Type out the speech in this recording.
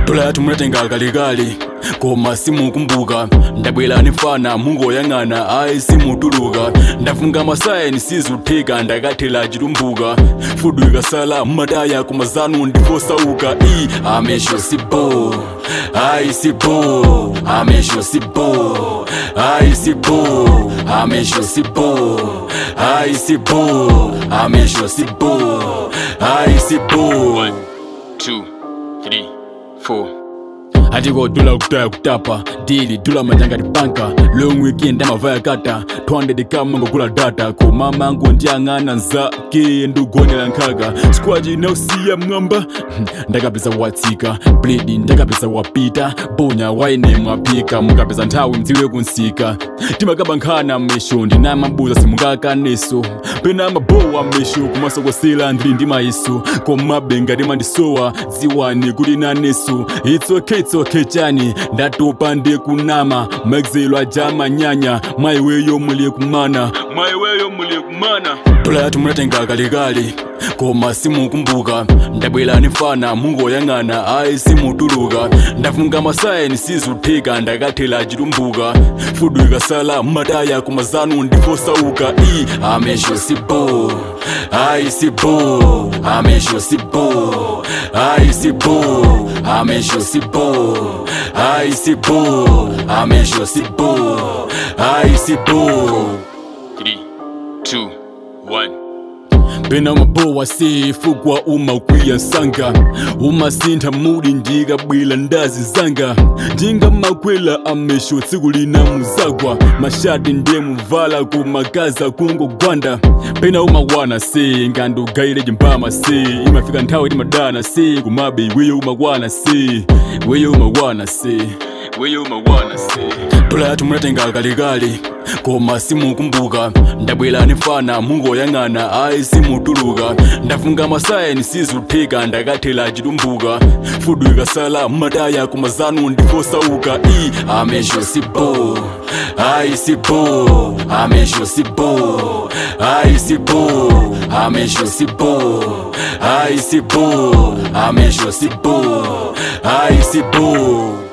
dola yathu munatenga kalekale koma simukumbuka ndabwera nifana mungoyang'ana ayi simutuluka ndafunga masayeni sizutheka ndakathela chitumbuka fudu ikasala mmataya kumazanu ndikosauka i amesho sibo ayi sibo amesho sibo ayi sibo amesho sibo ayi sibo amesho sibo ayi sibo One, two, three, four. atiko dula kutaya kutapa dili dula majanga tibanka long weekend amavaya kata 200 kama ngokula data koma mangu ndiyang'ana nzake ndikugonera nkhaga squaji inausiya mwamba ndakapeza watsika bledi ndakapeza wapita bonya waine mwapika mukapeza nthawi mdziwe kunsika timakaba nkhana mmesho ndinamabuza simungakaneso pena mabowa mmesho kumasokosela ndili ndi mayiso komabe ngati mandisowa dziwani kuti naneso it's okay it's okay chani ndatopa ndikunama magzelo ajama nyanya maiweyo muli kumana maiweyo muli kumana dola yathu munatenga kalekale koma simukumbuka ndabwera nifana mungoyang'ana ayi simutuluka ndafunga masayeni sizutheka ndakathela chitumbuka fudu ikasala mmataya kumazanu ndikosauka i amesho sibo ayi sibo amesho sibo ayi sibo amesho sibo ayi sibo amesho sibo ayi sibo Three, two, one. pena mabowa sefukwa umakwiya nsanga umasintha muli ndikabwila ndazi zanga ndingamakwela amesho tsiku lina muzagwa mashati ndiye muvala kumagaza kungogwanda pena umawana se ngandugayire chimbama se imafika nthawi timadana se kumabe iweyo umakwana se iweyo umakwana se iweyo umakwana se dola yathu munatenga kalekale koma simukumbuka ndabwera nifana mungoyang'ana ayi simutuluka ndafunga masayeni sizutheka ndakathela chitumbuka fudu ikasala mmataya kumazanu ndikosauka i amesho sibo ayi sibo amesho sibo ayi sibo amesho sibo ayi sibo amesho sibo ayi sibo